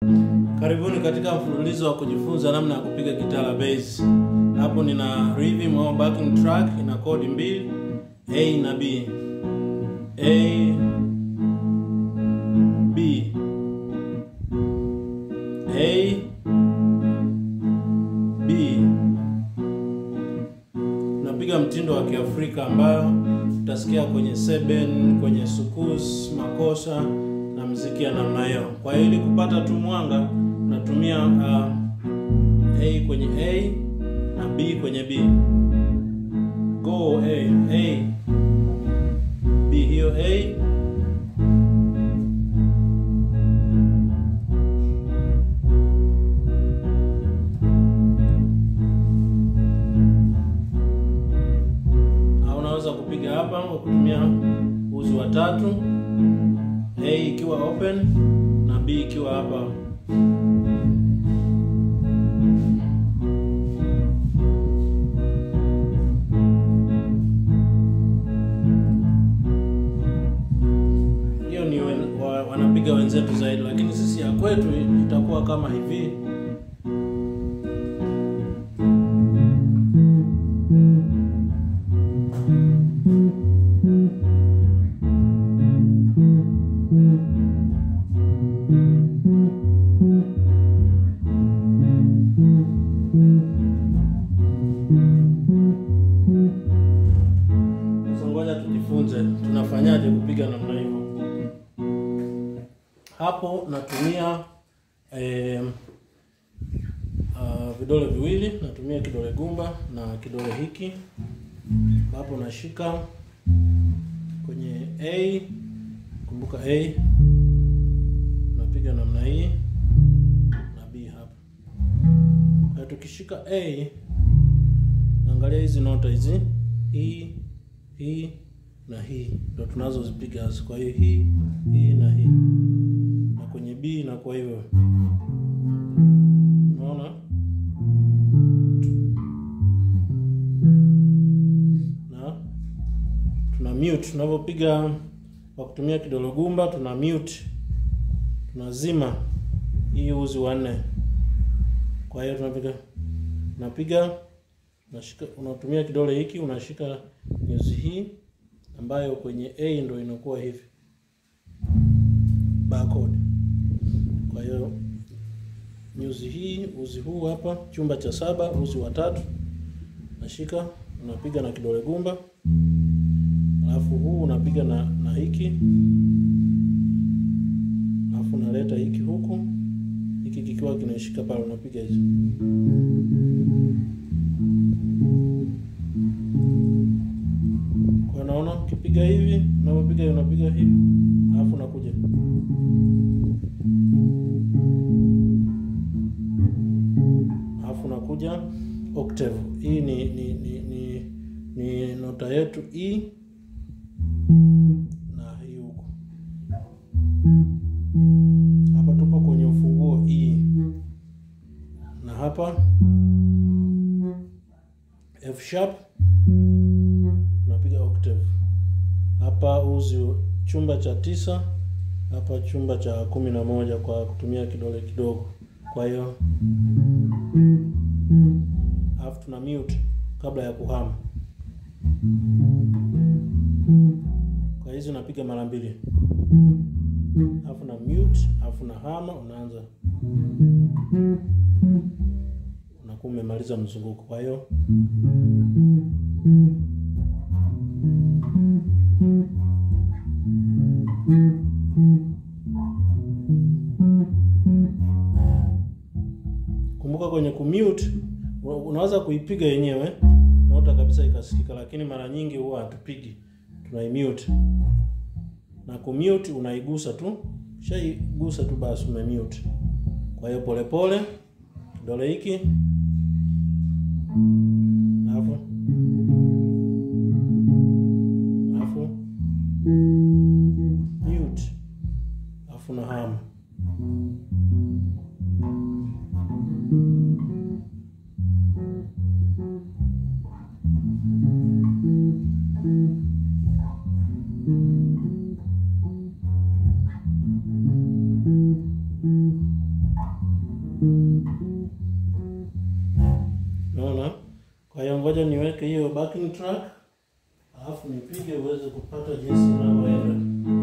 Karibuni katika mfululizo wa kujifunza namna ya kupiga gitaa la bass. Hapo nina rhythm au backing track ina kodi mbili A na B. A B A B. Napiga mtindo wa Kiafrika ambayo utasikia kwenye seben, kwenye sukus, makosha na mziki ya namna hiyo. Kwa hiyo ili kupata tu mwanga natumia uh, A kwenye A na B kwenye B. Go A A B hiyo A au unaweza kupiga hapa kwa kutumia uzi wa tatu, A ikiwa open na B ikiwa hapa. Hiyo ni wen, wa, wanapiga wenzetu zaidi, lakini sisi ya kwetu itakuwa kama hivi. Sasa ngoja tujifunze tunafanyaje kupiga namna hiyo. Hapo natumia eh, uh, vidole viwili, natumia kidole gumba na kidole hiki. Hapo nashika kwenye A, kumbuka A, napiga namna hii na B hapa. Kwa hiyo tukishika A, naangalia hizi nota hizi, hii hii na hii ndo tunazozipiga hasa. Kwa hiyo hii hii na hii, na kwenye B inakuwa hivyo, unaona. Na tuna mute tunavyopiga kwa kutumia kidole gumba, tuna mute, tunazima hii uzi wa nne. Kwa hiyo tunapiga napiga unashika unatumia kidole hiki unashika nyuzi hii ambayo kwenye A ndo inakuwa hivi barcode. Kwa hiyo nyuzi hii, uzi huu hapa, chumba cha saba, uzi wa tatu, nashika unapiga na kidole gumba, alafu huu unapiga na, na hiki, alafu unaleta hiki huku, hiki kikiwa kinashika pale, unapiga hizo kwa naona ukipiga hivi, unapopiga unapiga hivi, alafu unakuja alafu unakuja octave. Hii ni ni ni ni, ni nota yetu E na hii huko. Hapa tupo kwenye ufunguo E na hapa F sharp unapiga octave hapa, uzi chumba cha tisa, hapa chumba cha kumi na moja kwa kutumia kidole kidogo. Kwa hiyo alafu tuna mute kabla ya kuhama. Kwa hizi unapiga mara mbili, alafu na mute, alafu na hama, unaanza unakuwa umemaliza mzunguko. Kwa hiyo kumbuka, kwenye kumute unaweza kuipiga yenyewe nota kabisa ikasikika, lakini mara nyingi huwa hatupigi, tunaimute na kumute unaigusa tu, shaigusa tu basi umemute. Kwa hiyo polepole kidole hiki alafu alafu mute alafu na hama Unaona? Kwa hiyo ngoja niweke hiyo backing track, alafu nipige uweze kupata jinsi inavyoenda.